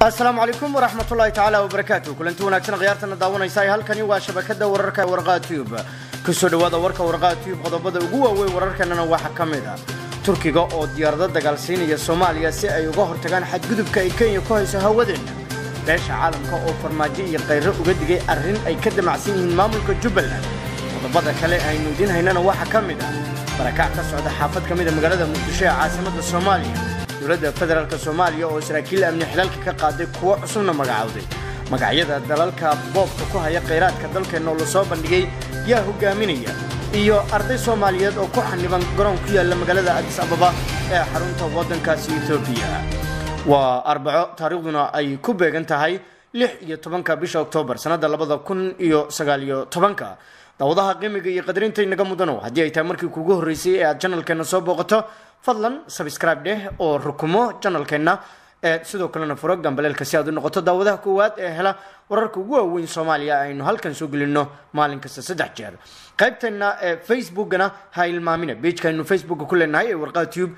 asalaamu calaykum waraxmatullaahi tacaala wabarakaatu kulanti wanaagsan khiyaartana daawanaysa halkani waa shabakada wararka warqaa tube kusoo dhawaada warka warqaa tube qodobada ugu waaweyn wararkanana waxaa ka mid ah turkiga oo diyaarado dagaalsiinaya soomaaliya si ay uga hortagaan xadgudubka ay kenya ku hayso hawadeena beesha caalamka oo farmaajo iyo khayro uga digay arrin ay ka damacsan yihiin maamulka jubbaland qodobada kale aynu idiin haynana waxaa ka mid ah barakac ka socda xaafad ka mida magaalada muqdisho ee caasimada soomaaliya dowladda federaalk soomaaliya oo saraakiil amni xilaalka ka qaaday kuwo cusubna magacowday magacyada dalalka boobka ku haya khayraadka dalkeenna oo lasoo bandhigay yaa hogaaminaya iyo arday soomaaliyeed oo ku xaniban garoon ku yaalla magaalada adis ababa ee xarunta waddankaasi etoobiya waa arbaco taariikhduna ay ku beegan tahay lix iyo tobanka bisha oktoobar sannadda labada kun iyo sagaaliyo tobanka daawadaha qiimiga iyo qadarinta inaga mudanow haddii ay tahay markii kuugu horreysay ee aad janalkeenna soo booqato fadlan sabscribe dheh oo rukumo janalkeenna sidoo kalena furo gambaleelka si aad u noqoto daawadaha koowaad ee hela wararka ugu waaweyn soomaaliya aynu halkan soo gelino maalin kasta saddex jeer qaybteenna facebookana ha ilmaamina bejkaaynu facebooka ku leenahay ee warqaa tube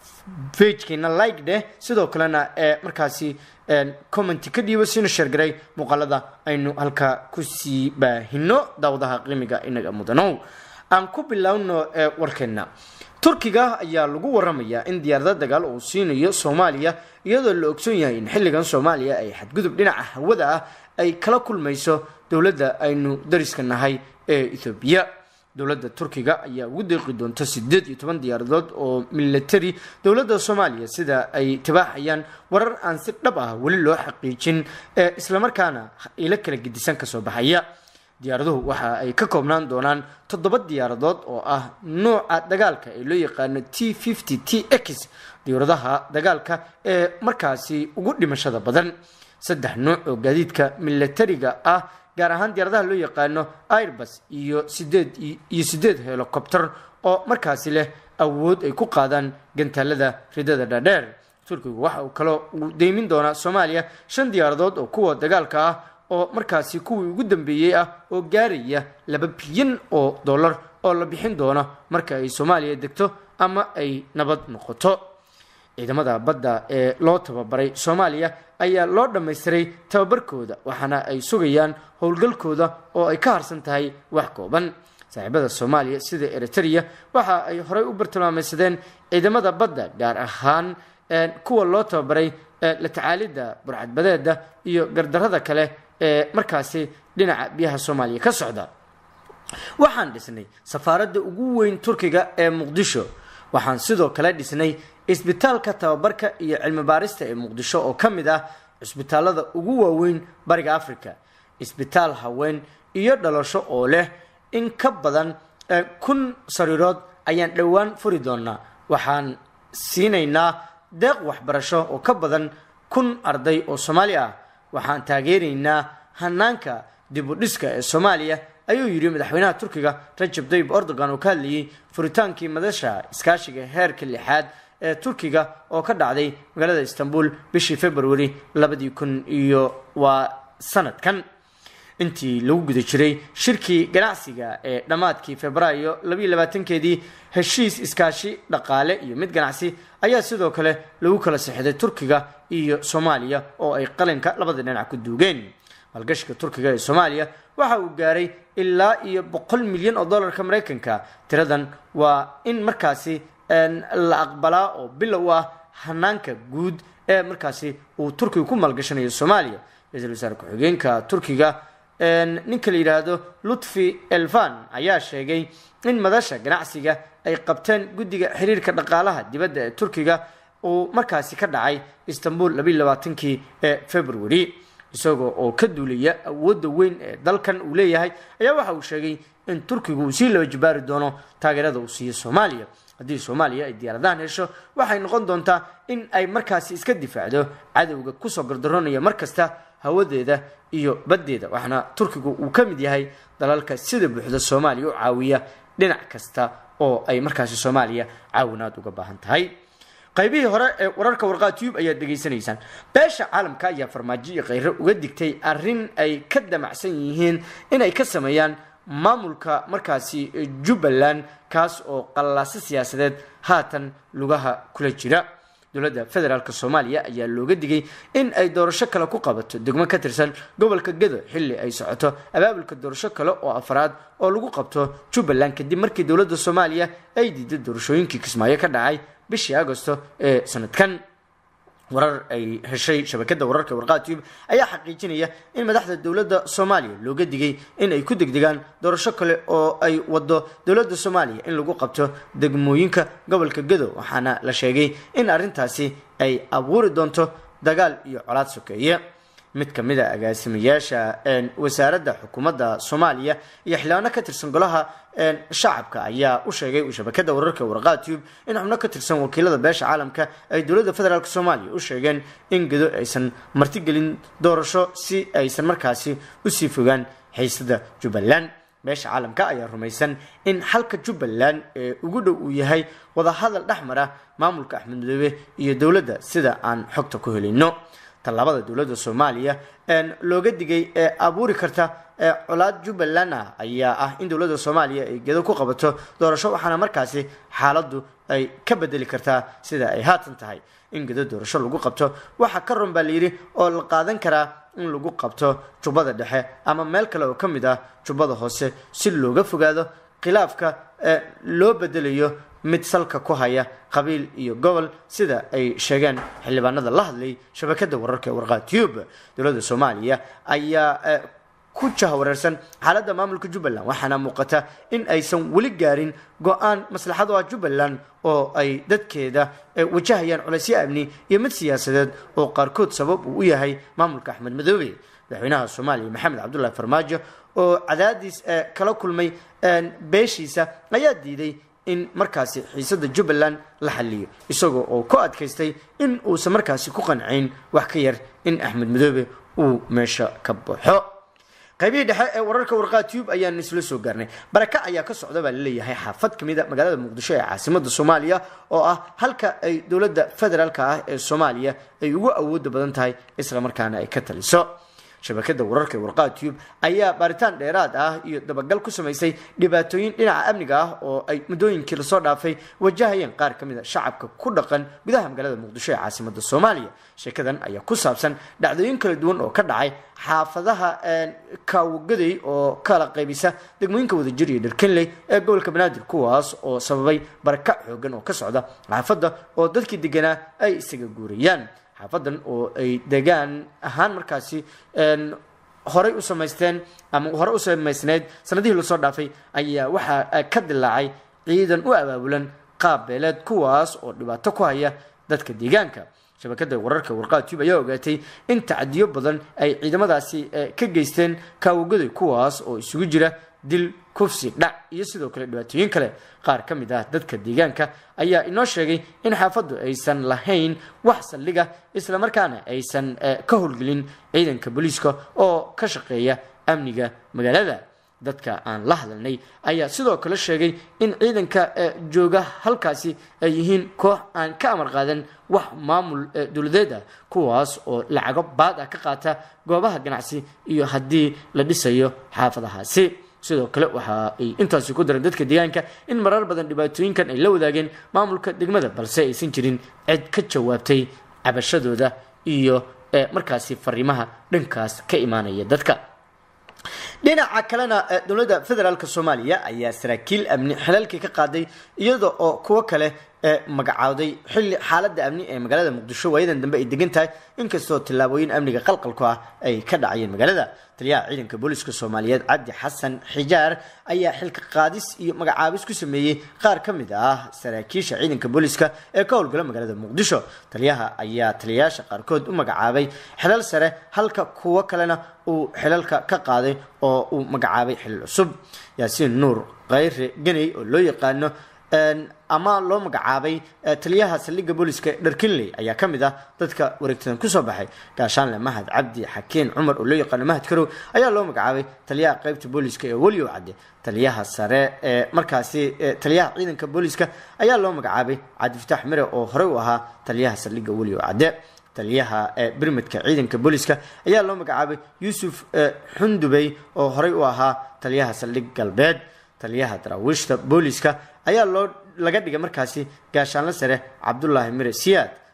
bejkeena like dheh sidoo kalena ee markaasi commenti ka dhiibo sina sheergaray muuqaalada aynu halka kusii baahino daawadaha qiimiga inaga mudanow aan ku bilowno warkeena turkiga ayaa lagu waramayaa in diyaarada dagaal uu siinayo soomaaliya iyadoo la ogsoon yahay in xilligan soomaaliya ay xadgudub dhinaca hawada ah ay kala kulmayso dowladda aynu dariska nahay ee ethoobiya dowladda turkiga ayaa ugu deeqi doonta sideed iyo toban diyaaradood oo military dowladda soomaaliya sida ay tibaaxayaan warar aan si dhab ah weli loo xaqiijin ee islamarkaana ilo kala gedisan kasoo baxaya diyaaraduhu waxa ay ka koobnaan doonaan toddoba diyaaradood oo ah nooca dagaalka ee loo yaqaano t fifty t x diyaaradaha dagaalka ee markaasi ugu dhimashada badan saddex nooc oo gaadiidka militariga ah gaar ahaan diyaaradaha loo yaqaano airbus iyo sideed iyo sideed helicopter oo markaasi leh awood ay ku qaadaan gantaalada ridada dhaadheer turkigu waxa uu kaloo uu deymin doonaa soomaaliya shan diyaaradood oo kuwa dagaalka ah oo markaasi kuwii ugu dambeeyey ah oo gaaraya laba bilyan oo dollar oo la bixin doono marka ay soomaaliya degto ama ay nabad noqoto ciidamada badda ee loo tababaray soomaaliya ayaa loo dhammaystiray tababarkooda waxaana ay sugayaan howlgalkooda oo ay ka harsan tahay wax kooban saaxiibada soomaaliya sida eritrea waxa ay horey u bartilmaameysadeen ciidamada badda gaar ahaan kuwa loo tababaray la tacaalidda burcadbadeeda iyo gardarada kale ee markaasi dhinaca biyaha soomaaliya ka socda waxaan dhisnay safaaradda ugu weyn turkiga ee muqdisho waxaan sidoo kale dhisnay isbitaalka tababarka iyo cilmi baarista ee muqdisho oo ka mid ah cisbitaalada ugu waaweyn bariga africa isbitaal haween iyo dhalasho oo leh in ka badan kun sariirood ayaan dhowaan furi doonaa waxaan siinaynaa deeq waxbarasho oo ka badan kun arday oo soomaali ah waxaan taageeraynaa hanaanka dibudhiska ee soomaaliya ayuu yidhi madaxweynaha turkiga rajab tayyib erdogan oo ka hadlayay furitaankii madasha iskaashiga heerka lixaad ee turkiga oo ka dhacday magaalada istanbul bishii february labadii kun iyo waa sanadkan intii lagu guda jiray shirkii ganacsiga ee dhammaadkii februaayo labayo labaatankeedii heshiis iskaashi dhaqaale iyo mid ganacsi ayaa sidoo kale lagu kala sixday turkiga iyo soomaaliya oo ay qalinka labada dhinac ku duugeen maalgashiga turkiga ee soomaaliya waxa uu gaaray ilaa iyo boqol milyan oo dollarka maraykanka tiradan waa in markaasi la aqbalaa oo bilow ah hanaanka guud ee markaasi uu turkiga ku maalgashanayo soomaaliya ra-iisul wasaare ku-xigeenka turkiga ninka la yidhaahdo lutfi elvan ayaa sheegay in madasha ganacsiga ay qabteen guddiga xiriirka dhaqaalaha dibadda ee turkiga uu markaasi ka dhacay istanbul labayo labaatankii ee february isagoo oo ka duulaya awoodda weyn ee dalkan uu leeyahay ayaa waxa uu sheegay in turkigu uu sii laba jabaari doono taageerada uu siiyo soomaaliya haddii soomaaliya ay diyaaradahan hesho waxay noqon doontaa in ay markaasi iska difaacdo cadowga kusoo gardaroonaya mar kasta hawadeeda iyo baddeeda waxaana turkigu uu ka mid yahay dalalka sida buuxda soomaaliya u caawiya dhinac kasta oo ay markaasi soomaaliya caawinaad uga baahan tahay qaybihii hore ee wararka warqaa tube ayaad dhegaysanaysaan beesha caalamka ayaa farmaajo iyo khayro uga digtay arrin ay ka damacsan yihiin inay ka sameeyaan maamulka markaasi jubbaland kaas oo qallaase siyaasadeed haatan lugaha kula jira dowladda federaalk soomaaliya ayaa looga digay in ay doorasho kale ku qabato degmo ka tirsan gobolka gedo xilli ay socoto abaabulka doorasho kale oo afraad oo lagu qabto jubbaland kadib markii dowladda soomaaliya ay diiday doorashooyinkii kismaayo ka dhacay bishii agosto ee sanadkan warar ay heshay shabakada wararka warqaad tube ayaa xaqiijinaya in madaxda dowladda soomaaliya looga digay in ay ku degdegaan doorasho kale oo ay wado dowladda soomaaliya in lagu qabto degmooyinka gobolka gedo waxaana la sheegay in arrintaasi ay abuuri doonto dagaal iyo colaad sokeeye mid ka mid a agaasimayaasha wasaaradda xukuumadda soomaaliya iyo xildhibaano ka tirsan golaha shacabka ayaa u sheegay shabakada wararka warqaad tube in xubno ka tirsan wakiilada beesha caalamka ay dowladda federaalk soomaaliya u sheegeen in gedo aysan martigelin doorasho si aysan markaasi usii fogaan xiisada jubbaland beesha caalamka ayaa rumaysan in xalka jubbaland ee ugu dhow uu yahay wadahadal dhex mara maamulka axmed madoobe iyo dowladda sida aan xogta ku helayno tallaabada dowladda soomaaliya looga digay ee abuuri karta colaad jubbaland ah ayaa ah in dowladda soomaaliya ay gedo ku qabato doorasho waxaana markaasi xaaladdu ay ka bedeli kartaa sida ay haatan tahay in gedo doorasho lagu qabto waxaa ka run baa layidhi oo la qaadan karaa in lagu qabto jubbada dhexe ama meel kale oo ka mid ah jubbada hoose si looga fogaado khilaafka loo bedelayo mid salka ku haya qabiil iyo gobol sida ay sheegeen xildhibaanada la hadlay shabakada wararka ee warqaad tube dowladda soomaaliya ayaa ku jahwareersan xaaladda maamulka jubbaland waxaana muuqata in aysan weli gaarin go-aan maslaxado ah jubbaland oo ay dadkeeda wajahayaan culaysyo amni iyo mid siyaasadeed oo qaarkood sabab uu u yahay maamulka axmed madoobe madaxweynaha soomaaliya maxamed cabdullahi farmaajo oo cadaadiis kala kulmay beeshiisa ayaa diiday in markaasi xiisada jubbaland la xaliyo isagoo oo ku adkaystay in uusan markaasi ku qanciyn wax ka yar in axmed madoobe uu meesha ka baxo qaybihii dhexe ee wararka warqaad tube ayaan isla soo gaarnay baraka ayaa ka socda baa laleeyahay xaafad ka mid a magaalada muqdisho ee caasimada soomaaliya oo ah halka ay dowladda federaalka ah ee soomaaliya ay ugu awooda badan tahay islamarkaana ay ka taliso shabakada wararka warqaad tube ayaa baaritaan dheeraad ah iyo dabagal ku samaysay dhibaatooyin dhinaca amniga ah oo ay muddooyinkii lasoo dhaafay wajahayeen qaar ka mid a shacabka ku dhaqan gudaha magaalada muqdisho ee caasimada soomaaliya sheekadan ayaa ku saabsan dhacdooyin kala duwan oo ka dhacay xaafadaha kaawogaday oo kala qaybisa degmooyinka wadajir iyo dharkenley ee gobolka banaadir kuwaas oo sababay barakac xoogan oo ka socda xaafadda oo dadkii deganaa ay isaga guurayaan xaafadan oo ay degaan ahaan markaasi horey u samaysteen ama horey u samaysneyd sanadihii lasoo dhaafay ayaa waxaa ka dilaacay ciidan u abaabulan qaab beeleed kuwaas oo dhibaato ku haya dadka deegaanka shabakada wararka warqaad tube ayaa ogaatay in tacdiyo badan ay ciidamadaasi ka geysteen kaawogaday kuwaas oo isugu jira dil kufsi dhac iyo sidoo kale dhibaatooyin kale qaar ka mid ah dadka deegaanka ayaa inoo sheegay in xaafaddu aysan lahayn wax saldhiga islamarkaana aysan ka howlgelin ciidanka booliiska oo ka shaqeeya amniga magaalada dadka aan la hadalnay ayaa sidoo kale sheegay in ciidanka jooga halkaasi ay yihiin koox aan ka amar qaadan wax maamul dowladeed ah kuwaas oo lacago baad ah ka qaata goobaha ganacsi iyo haddii la dhisayo xaafadahaasi sidoo kale waxa ay intaasi ku dareen dadka deegaanka in marar badan dhibaatooyinkan ay la wadaageen maamulka degmada balse aysan jirin cid ka jawaabtay cabashadooda iyo markaasi fariimaha dhankaas ka imaanaya dadka dhinaca kalena dowladda federaalk soomaaliya ayaa saraakiil amni xilaalkii ka qaaday iyada oo kuwo kale magacaaday xilli xaalada amni ee magaalada muqdisho waayadan dambe ay degan tahay inkastoo tillaabooyin amniga qalqalku ah ay ka dhacayeen magaalada taliyaha ciidanka booliska soomaaliyeed cabdi xasan xijaar ayaa xilka qaadis iyo magacaabis ku sameeyey qaar ka mid ah saraakiisha ciidanka booliska ee ka howlgala magaalada muqdisho taliyaha ayaa taliyayaasha qaarkood u magacaabay xilal sare halka kuwo kalena uu xilalka ka qaaday oo uu magacaabay xilal cusub yaasiin nuur khayre ganey oo loo yaqaano ama loo magacaabay taliyaha saldhigga booliska dharkinley ayaa ka mid ah dadka wareegtadan kusoo baxay gaashaanle mahad cabdi xakiin cumar oo loo yaqaano mahad karow ayaa loo magacaabay taliyaha qeybta booliska ee weliow cadde taliyaha sare ee markaasi taliyaha ciidanka booliska ayaa loo magacaabay cabdifataax mire oo horey u ahaa taliyaha saldhigga weliow cadde taliyaha birmidka ciidanka booliska ayaa loo magacaabay yuusuf xundubey oo horey u ahaa taliyaha saldhig galbeed taliyaha daraawiishta booliska ayaa loo laga dhigay markaasi gaashaanle sare cabdulaahi mire siyaad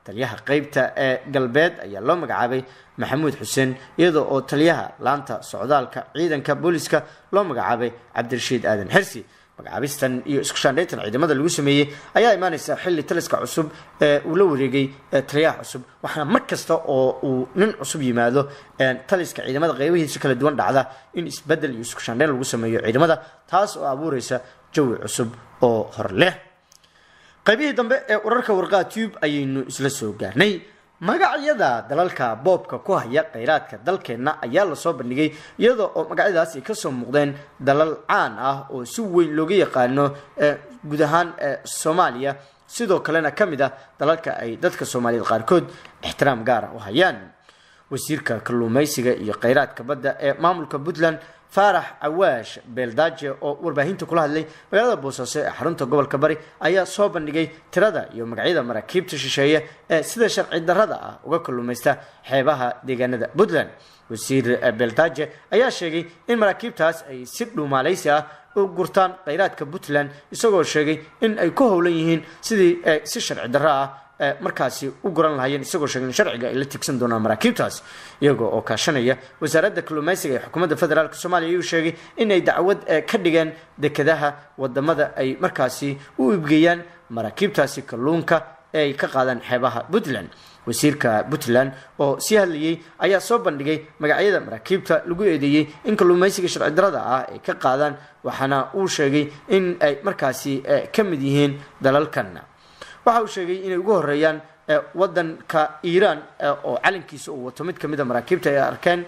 taliyaha qeybta ee galbeed ayaa loo magacaabay maxamuud xuseen iyadoo oo taliyaha laanta socdaalka ciidanka booliska loo magacaabay cabdirashiid aadan xirsi magacaabistan iyo isku shaandhayntan ciidamada lagu sameeyey ayaa imaaneysa xilli taliska cusub ee uu la wareegay taliyaha cusub waxaana mar kasta oo uu nin cusub yimaado taliska ciidamada qeybihiisa kala duwan dhacda in isbedel iyo isku shaandhayn lagu sameeyo ciidamada taas oo abuureysa jawi cusub oo hor leh qaybihii dambe ee urarka warqaa tube ayaynu isla soo gaarnay magacyada dalalka boobka ku haya kheyraadka dalkeenna ayaa lasoo bandhigay iyadoo oo magacyadaas ay kasoo muuqdeen dalal caan ah oo si weyn looga yaqaano guud ahaan soomaaliya sidoo kalena ka mid ah dalalka ay dadka soomaaliyeed qaarkood ixtiraam gaara u hayaan wasiirka kalluumeysiga iyo kheyraadka badda ee maamulka puntland faarax cawaash beeldaaje oo warbaahinta kula hadlay magaalada boosaaso ee xarunta gobolka bari ayaa soo bandhigay tirada iyo magacyada maraakiibta shisheeye ee sida sharci darrada ah uga kalluumaysta xeebaha deegaanada puntland wasiir beeldaaje ayaa sheegay in maraakiibtaas ay si dhuumaaleysi ah u gurtaan kheyraadka puntland isagoo sheegay in ay ku howlan yihiin sidii si sharci darro ah markaasi u guran lahayeen isagoo sheegay in sharciga ay la tigsan doonaan maraakiibtaas iyagoo oo kaashanaya wasaaradda kalluumeysiga ee xukuumadda federaalk soomaaliya ayuu sheegay inay dacwad ka dhigeen dekedaha wadamada ay markaasi u ibgeeyaan maraakiibtaasi kalluunka ee ay ka qaadaan xeebaha puntland wasiirka puntland oo sii hadlayay ayaa soo bandhigay magacyada maraakiibta lagu eedeeyey in kalluumeysiga sharci darada ah ay ka qaadaan waxaana uu sheegay in ay markaasi ka mid yihiin dalalkan waxa uu sheegay inay ugu horeeyaan wadanka iiraan oo calankiisa uu wato mid kamid a maraakiibta ay arkeen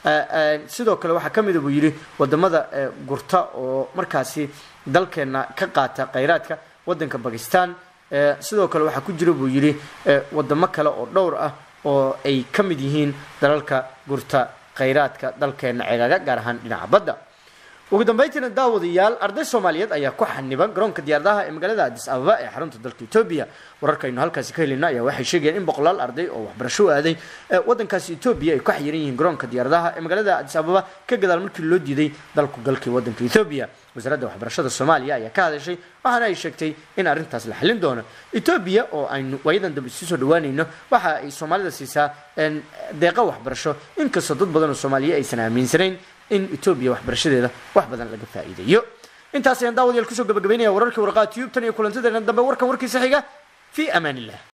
sidoo kale waxaa kamida buu yidhi wadamada gurta oo markaasi dalkeena ka qaata kheyraadka wadanka bakistan sidoo kale waxaa ku jira buu yidhi wadamo kale oo dhowr ah oo ay ka mid yihiin dalalka gurta kheyraadka dalkeena ceegaaga gaar ahaan dhinaca badda ugu dambeyntiina daawadayaal arday soomaaliyeed ayaa ku xaniban garoonka diyaaradaha ee magaalada adis ababa ee xarunta dalka etoobiya wararkaynu halkaasi ka helina ayaa waxay sheegayaan in boqolaal arday oo waxbarasho u aaday wadankaasi etoobiya ay ku xayiran yihiin garoonka diyaaradaha ee magaalada adis ababa ka gadaal markii loo diiday dalku galkii wadanka etoobiya wasaaradda waxbarashada soomaaliya ayaa ka hadashay waxaana ay sheegtay in arrintaas la xallin doono etoobiya oo aynu waayadan dambe isu soo dhawaanayno waxa ay soomaalida siisaa deeqa waxbarasho inkastoo dad badan oo soomaaliya aysan aaminsanayn in etoobiya waxbarashadeeda wax badan laga faa'iideeyo intaas ayaan daawadayaal kusoo gabagabaynaya wararkii warqaa tube tan iyo kulantadeena dambe warkan warkiisa xiga fii amaan illah